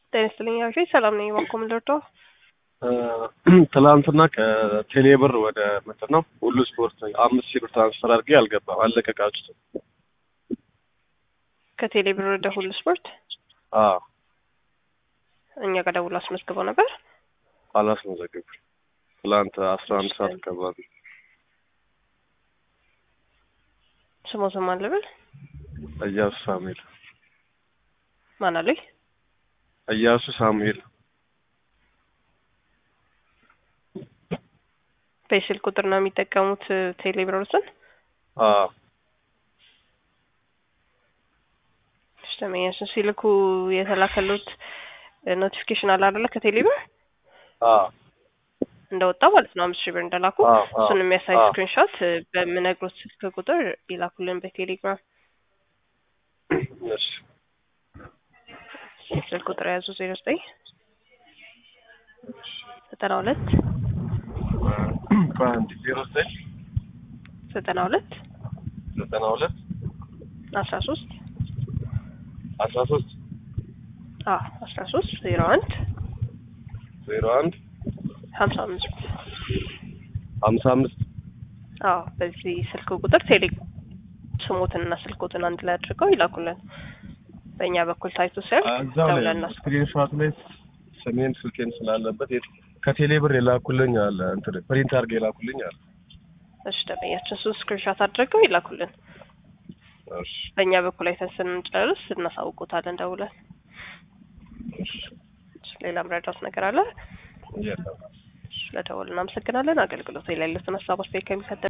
ጤና ይስጥልኝ አብሽ ሰላም ነኝ። ባኮ ምልርዶ ትላንትና ከቴሌብር ወደ ምንድን ነው ሁሉ ስፖርት አምስት ሺህ ብር ትራንስፈር አድርጌ አልገባም፣ አለቀቃችሁትም። ከቴሌ ብር ወደ ሁሉ ስፖርት አዎ እኛ ጋር ደውሎ አስመዝግበው ነበር። አላስመዘግብም። ትላንት አስራ አንድ ሰዓት አካባቢ ስሞ ስም አለብል እያሱ ሳሙኤል ማን አሉኝ? እያሱ ሳሙኤል በስልክ ቁጥር ነው የሚጠቀሙት ቴሌ ብሮስን አዎ ደመኛችን ሲልኩ የተላከሉት ኖቲፊኬሽን አለ አይደለ? ከቴሌ ብር አዎ እንደወጣ ማለት ነው አምስት ሺህ ብር እንደላኩ አዎ፣ አዎ፣ እሱን የሚያሳይ አዎ። ስክሪንሾት በምነግሮት ስልክ ቁጥር ይላኩልን በቴሌግራም እሺ ስልክ ቁጥር የያዙ ዜሮ ዘጠኝ ዘጠና ሁለት በአንድ ዜሮ ዘጠኝ ዘጠና ሁለት ዘጠና ሁለት አስራ ሶስት አስራ ሶስት አዎ አስራ ሶስት ዜሮ አንድ ዜሮ አንድ ሀምሳ አምስት ሀምሳ አምስት አዎ በዚህ ስልክ ቁጥር ቴሌ ስሞትንና ስልኮትን አንድ ላይ አድርገው ይላኩልን። በእኛ በኩል ታይቶ ሳይሆን እዛው ላይ ደውለን እናስ ስክሪንሾት ላይ ስሜን ስልኬን ስላለበት የት- ከቴሌ ብር የላኩልኝ አለ እንትን ፕሪንት አድርገህ የላኩልኝ አለ። እሺ ደንበኛችን እሱን ስክሪንሾት አድርገው ይላኩልን። እሺ በእኛ በኩል አይተን ስንጨርስ እናሳውቁታለን ደውለን። እሺ እሺ፣ ሌላ ምረዳት ነገር አለ? የለም። ስለደወልን እናመሰግናለን። አገልግሎት ላይ ያሉትን ሀሳብ አስተያየት ከሚከተል